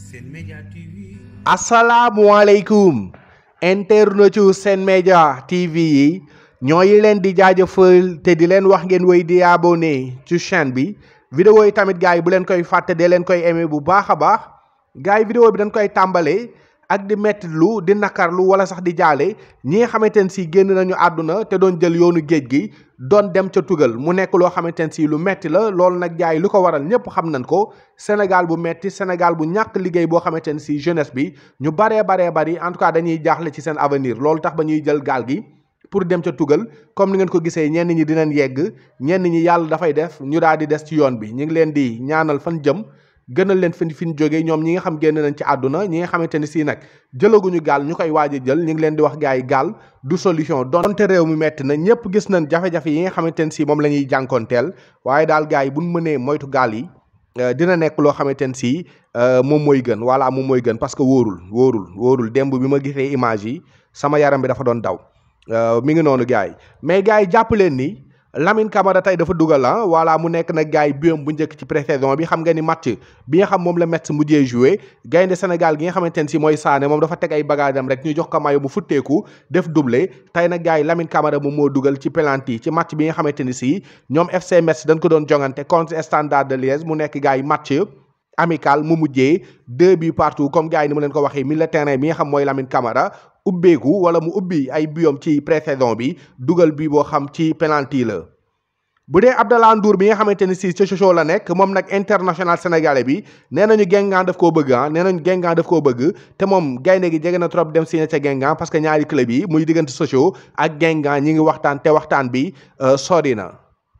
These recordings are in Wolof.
Sen Média TV asalaamualeykum internetu Sen Média TV yi ñooy leen di jaajëfal te di leen wax ngeen wéy di abonné ci chaîne bi vidéo yi tamit gars yi bu leen koy fàtte dee leen koy aimé bu baax a baax gars yi vidéo bi dañ koy tàmbalee ak di mettitlu di nakarlu wala sax di jaale ñi nga xamante ne si génn nañu àdduna te doon jël yoonu géej gi doon dem ca tugal mu nekk loo xamante ne si lu metti la loolu nag gars yi lu ko waral ñëpp xam nañ ko Sénégal bu metti Sénégal bu ñàkk liggéey boo xamante ne si jeunesse bi ñu baree baree bari en tout cas dañuy jaaxle ci seen avenir loolu tax ba ñuy jël gaal gi pour dem ca tugal comme ni ngeen ko gisee ñenn ñi dinañ yegg ñenn ñi yàlla dafay def ñu daal di des ci yoon bi ñu ngi leen di ñaanal fan jëm gënal leen fi fi ñu jógee ñoom ñi nga xam génn nañ ci àdduna ñi nga xamante ni si nag jëlaguñu gaal ñu koy waaj a jël ñu ngi leen di wax gars yi gaal du solution donte réew mi metti na ñëpp gis nañ jafe-jafe yi nga xamante ni si moom la ñuy jànkoonteel waaye daal gars yi buñ mënee moytu gaal yi dina nekk loo xamante ne si moom mooy gën voilà moom mooy gën parce que wóorul wóorul wóorul démb bi ma gisee image yi sama yaram bi dafa doon daw mi ngi noonu gars yi mais gars yi jàpp leen ni Lamine Camara tey dafa dugal ah voilà mu nekk nag gars yi biom bu njëkk ci pré-saison bi xam nga ni match bi nga xam moom la Metz mujjee joué gaynde Sénégal gi nga xamante ne si mooy Sané moom dafa teg ay bagages rek ñu jox ko mayo mu futteeku def doublé tey nag gars yi Lamine Camara moom moo dugal ci penalty ci match bi nga xamante ni si ñoom FC Metz dañ ko doon jongante contre Standard de Liège mu nekk gars yi match amical mu mujjee deux buts partout comme gars yi ni mu leen ko waxee milieu terrain bi nga xam mooy Lamine Camara ubbeeku wala mu ubbi ay biyom ci pré-saison bi dugal bi boo xam ci penalty la bu dee Abdallah Ndour bi nga xamante ni si Sochaux la nekk moom nag international sénégalais bi nee nañu Guingamp daf koo bëgg ah nee nañu Guingamp daf koo bëgg te moom gaynde gi jege na trop dem signé ca Guingamp parce que ñaari club yi muy diggante Sochaux ak Guingamp ñi ngi waxtaan te waxtaan bi sori na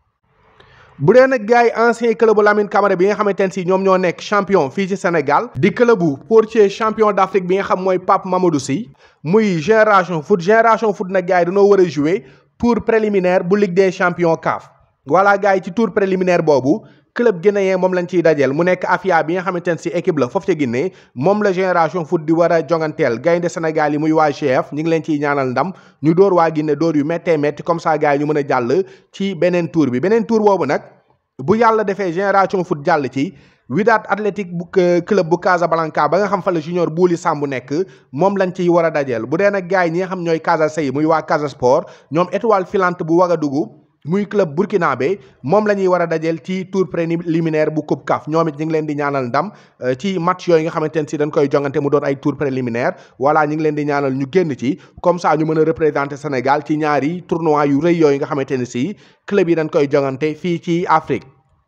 bu dee nag gars yi ancien club bu Lamine Camara bi nga xamante ne si ñoom ñoo nekk champion fii ci Sénégal di club bu portier champion d'Afrique bi nga xam mooy Pape Mamadou Sy muy génération foot génération foot nag gars yi dañoo war a jouer tour préliminaire bu Ligue des champions CAF voilà gars yi ci tour préliminaire boobu club guinéen moom lañ ciy dajeel mu nekk Afia bi nga xamante ne si équipe la foofu ca Guinée moom la génération foot di war a jonganteel gaynde Sénégal yi muy waa GF ñu ngi leen ciy ñaanal ndam ñu dóor waa Guinée dóor yu méttee métti comme ça gars yi ñu mën a jàll ci beneen tour bi beneen tour boobu nag bu yàlla defee génération foot jàll ci Wydad Athletic bu club bu Casablanca ba nga xam fa la junior Bouli Samb nekk moom lañ ciy war a dajeel bu dee nag gars yi ñi nga xam ñooy Casa Sey muy waa Casa Sport ñoom étoile filante bu Ouagadougou muy club burkinabé moom la ñuy war a dajeel ci tour préliminaire bu coupe CAF ñoom it ñu ngi leen di ñaanal ndam ci match yooyu nga xamante ne si dañ koy jongante mu doon ay tour préliminaire voilà ñu ngi leen di ñaanal ñu génn ci comme ça ñu mën a représenter Sénégal ci ñaari tournoi yu rëy yooyu nga xamante ne si club yi dañ koy jongante fii ci Afrique.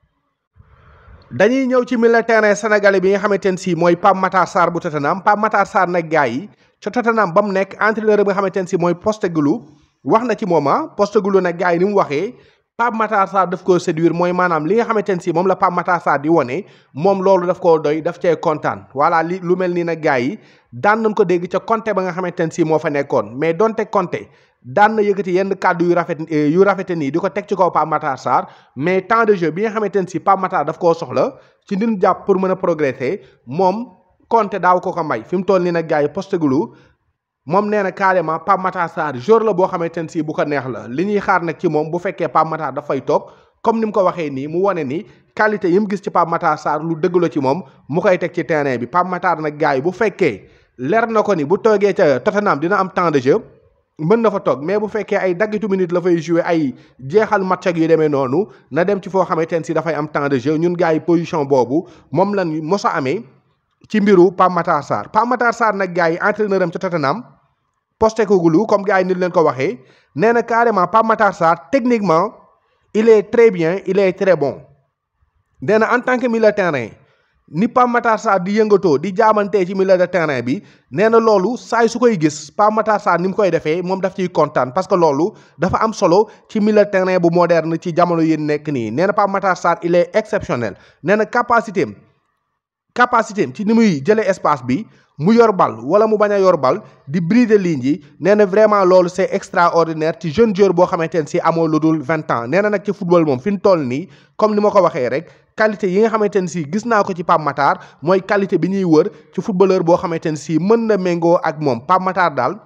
dañuy ñëw ci milieu terrain sénégalais bi nga xamante ne si mooy Pape Matar Sarr bu Tottenham Pape Matar Sarr nag gars yi ca Tottenham ba mu nekk entraîneur bi nga xamante ne si mooy Postecoglou wax na ci moom ah Postecoglou nag gars yi ni mu waxee Pape Matar Sarr daf koo séduire mooy maanaam li nga xamante ne si moom la Pape Matar Sarr di wone moom loolu daf koo doy daf cee kontaan voilà li lu mel nii nag gars yi daan nañ ko dégg ca Conte ba nga xamante ne si moo fa nekkoon mais donte Conte daan na yëkkati yenn kàddu yu rafet yu rafete nii di ko teg ci kaw Pape Matar Sarr mais temps de jeu bi nga xamante ne si Pape Matar daf koo soxla ci ndim jàpp pour mën a progresser moom Conte daaw ko ko may fi mu toll nii nag gars yi Postecoglou moom nee na carrément Pape Matar Sarr jour la boo xamante ne si bu ko neex la li ñuy xaar nag ci moom bu fekkee Pape Matar dafay toog comme ni mu ko waxee nii mu wane ni qualité yi mu gis ci Pape Matar Sarr lu dëgg la ci moom mu koy teg ci terrain bi Pape Matar nag gars yi bu fekkee leer na ko ni bu toogee ca Tottenham dina am temps de jeu mën na fa toog mais bu fekkee ay daggitu minute la fay jouer ay jeexal match ak yu demee noonu na dem ci foo xamante ne si dafay am temps de jeu ñun gars yi position boobu moom lan mos a amee ci mbiru Pape Matar Sarr Pape Matar Sarr nag gars yi entraîneur am ca Tottenham Postecoglou comme gars yi ni leen ko waxee nee na carrément Pape Matar Sarr techniquement il est très bien il est très bon nee na en tant que milieu terrain ni Pape Matar Sarr di yëngatoo di jaamantee ci milieu de terrain bi nee na loolu saay su koy gis Pape Matar Sarr ni mu koy defee moom daf ciy kontaan parce que loolu dafa am solo ci milieu de terrain bu moderne ci jamono yi nekk nii nee na Pape Matar Sarr il est exceptionnel nee na capacité am capacité am ci ni muy jëlee espace bi mu yor bal wala mu bañ a yor bal di briser ligne yi nee na vraiment loolu c'est extraordinaire ci jeune joueur boo xamante ne si amoo lu dul vingt ans nee na nag ci football moom fi mu toll nii comme ni ma ko waxee rek qualité yi nga xamante ne si gis naa ko ci Pape Matar mooy qualité bi ñuy wër ci footballeur boo xamante ne si mën na méngoo ak moom Pape Matar daal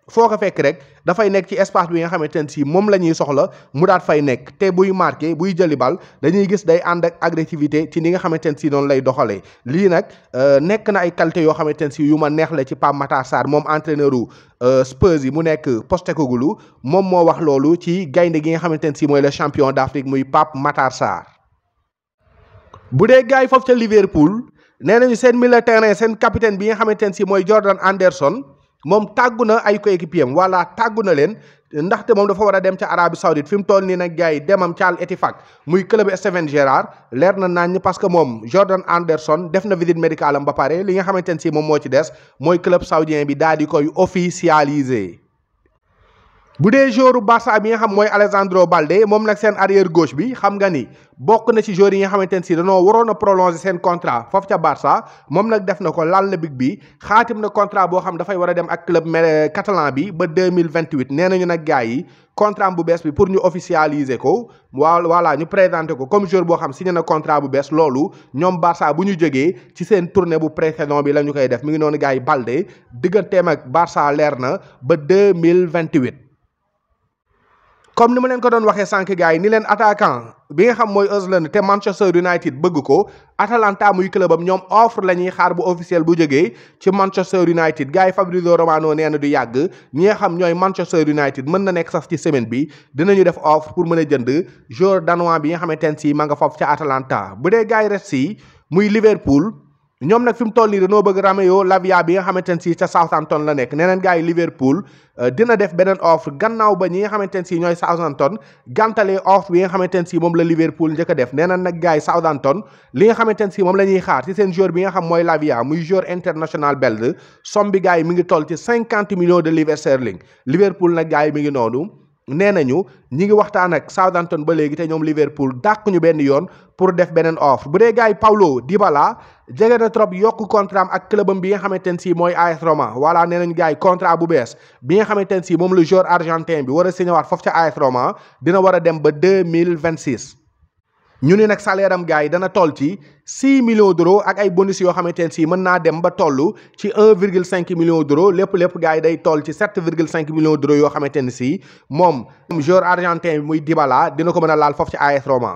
foo ko fekk rek dafay nekk ci espace bi nga xamante ne si moom la ñuy soxla mu daat fay nekk te buy marqué buy jëli bal dañuy gis day ànd ak agressivité ci ni nga xamante ne si noonu lay doxalee lii nag nekk na ay qualité yoo xamante ne si yu ma neex la ci Pape Matar Sarr moom entraîneur u Spurs yi mu nekk Postecoglou moom moo wax loolu ci gaynde gi nga xamante ne si mooy le champion d'Afrique muy Pape Matar Sarr bu dee gars yi foofu ca Liverpool nee nañu seen milieu terrain seen capitaine bi nga xamante ne si mooy Jordan Anderson moom tàggu na ay coéquipier am wala tàggu na leen ndaxte moom dafa war a dem ca Arabie Saoudite fi mu toll nii nag gars yi demam ca Al Ettifaq muy club Steven Gerrard leer na nañ parce que moom Jordan Anderson def na visite médicale am ba pare li nga xamante ne si moom moo ci des mooy club saoudien bi daal di koy officialiser. bu dee joueur Barça bi nga xam mooy Alejandro Balde moom nag seen arrière gauche bi xam nga ni bokk na ci joueurs yi nga xamante ne si dañoo waroon a prolonger seen contrat foofu ca Barça moom nag def na ko laal na big bi xaatim na contrat boo xam dafay war a dem ak club catalan bi ba deux mille vingt huit nee nañu nag gars yi contrat bu bees bi pour ñu officialiser ko waa voilà ñu présenter ko comme joueur boo xam signé na contrat bu bees loolu ñoom Barça bu ñu jógee ci seen tournée bu pré-saison bi la ñu koy def mi ngi noonu gars yi Balde digganteem ak Barça leer na ba deux mille vingt huit comme ni ma leen ko doon waxee sànq gars yi ni leen attaquant bi nga xam mooy Özlund te Manchester United bëgg ko Atalanta muy clubam ñoom offre la ñuy xaar bu officiel bu jógee ci Manchester United gars yi Fabrizio Romano nee na du yàgg ñi nga xam ñooy Manchester United mën na nekk sax ci semaine bi dinañu def offre pour mën a jënd joueur danois bi nga xamante ne si ma nga foofu ca Atalanta bu dee gars yi res si muy Liverpool ñoom nag fi mu toll nii dañoo bëgg Romeo Lavia bi nga xamante ne si ca Southampton la nekk neneen gars yi Liverpool dina def beneen offre gannaaw ba ñi nga xamante ne si ñooy Southampton gantalee offre bi nga xamante ne si moom la Liverpool njëkk a def neneen nag gars yi Southampton li nga xamante ne si moom la ñuy xaar ci seen joueur bi nga xam mooy Lavia muy joueur international belge somme bi gars yi mi ngi toll ci cinquante millions de livres sterling Liverpool nag gars yi mi ngi noonu nee nañu ñi ngi waxtaan ak Southampton ba léegi te ñoom Liverpool dàq ñu benn yoon pour def beneen offre bu dee gars yi Paulo Dybala jege na trop yokk contrat am ak clubam bi nga xamante ne si mooy AS Roma voilà nee nañu gars yi contrat bu bees bi nga xamante ne si moom la joueur argentin bi war a signé waat foofu ca AS Roma dina war a dem ba deux mille vingt six. ñu ni nag salaire am gars yi dana toll ci six millions d'euros ak ay bonus yoo xamante ne si mën naa dem ba toll ci un virgule cinq millions d'euros lépp lépp gars yi day toll ci sept virgule cinq millions d'euros yoo xamante ne si moom joueur argentin bi muy Dybala dina ko mën a laal foofu ci AS Roma.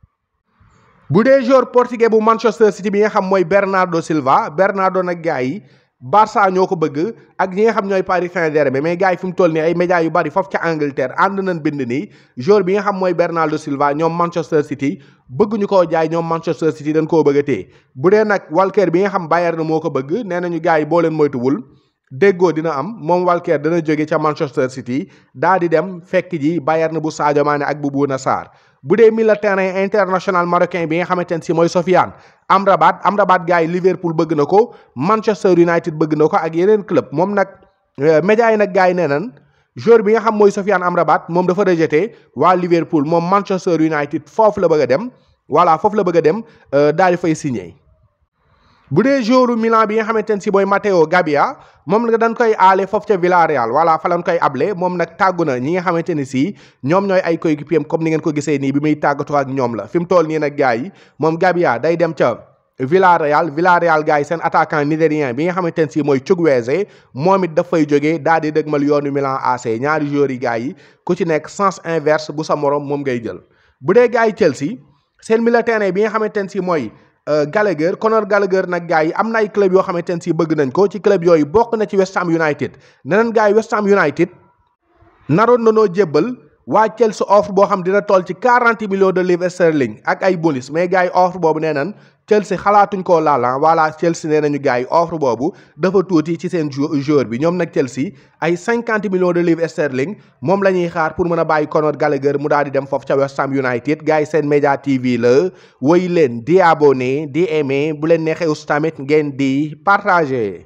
bu dee joueur portugais bu Manchester City bi nga xam mooy Bernardo Silva Bernardo nag gars yi Barça ñoo ko bëgg ak ñi nga xam ñooy Paris Saint-Germain mais gars yi fi mu toll nii ay médias yu bari foofu ca Angleterre ànd nañ bind nii joueur bi nga xam mooy Bernardo Silva ñoom Manchester City bëgg ñu koo jaay ñoom Manchester City dañ koo bëgg a téye bu dee nag Walker bi nga xam Bayern moo ko bëgg nee nañu gars yi boo leen moytuwul déggoo dina am moom Walker dana jóge ca Manchester City daa di dem fekk ji Bayern bu Sadio Mané ak bu Bouna Sarr bu dee milieu terrain international marocain bi nga xamante ne si mooy Sofiane Amrabat Amrabat gars yi Liverpool bëgg na ko Manchester United bëgg na ko ak yeneen club moom nag médias yi nag gars yi nee nañ joueur bi nga xam mooy Sofiane Amrabat moom dafa rejeté waa Liverpool moom Manchester United foofu la bëgg a dem voilà foofu la bëgg a dem daal di fay signé. bu dee joueur Milan bi nga xamante ne si mooy Matteo Gabbia moom nag dañ koy aale foofu ca Villarreal voilà fa lañ koy able moom nag tàggu na ñi nga xamante ne si ñoom ñooy ay coéquipier comme ni ngeen ko gisee nii bi muy tàggatoo ak ñoom la fi mu toll nii nag gars yi moom Gabbia day dem ca Villarreal Villarreal gars yi seen attaquant nigérien bi nga xamante ne si mooy Chukwueze moom it daf fay jógee daal di dëgmal yoonu Milan AC ñaari joueurs yi gars yi ku ci nekk sens inverse bu sa morom moom ngay jël bu dee gars yi Chelsea seen milieu terrain bi nga xamante ne si mooy Gallagher Conor Gallagher nag gars yi am na ay club yoo xamante ne si bëgg nañ ko ci club yooyu bokk na ci West Ham United neneen gars yi West Ham United naroon na noo jébbal waa Chelsea offre boo xam dina toll ci quarante millions de livres sterling ak ay bonus mais gars yi offre boobu nee nañ Chelsea xalaatuñ koo laala voilà Chelsea nee nañu gars yi offre boobu dafa tuuti ci seen joueur bi ñoom nag Chelsea ay cinquante millions de livres sterling moom la ñuy xaar pour mën a bàyyi Conor Gallagher mu daal di dem foofu ca West Ham United gars yi seen média TV la woy leen di abonné di aimé bu leen neexee aussi tamit ngeen di partagé.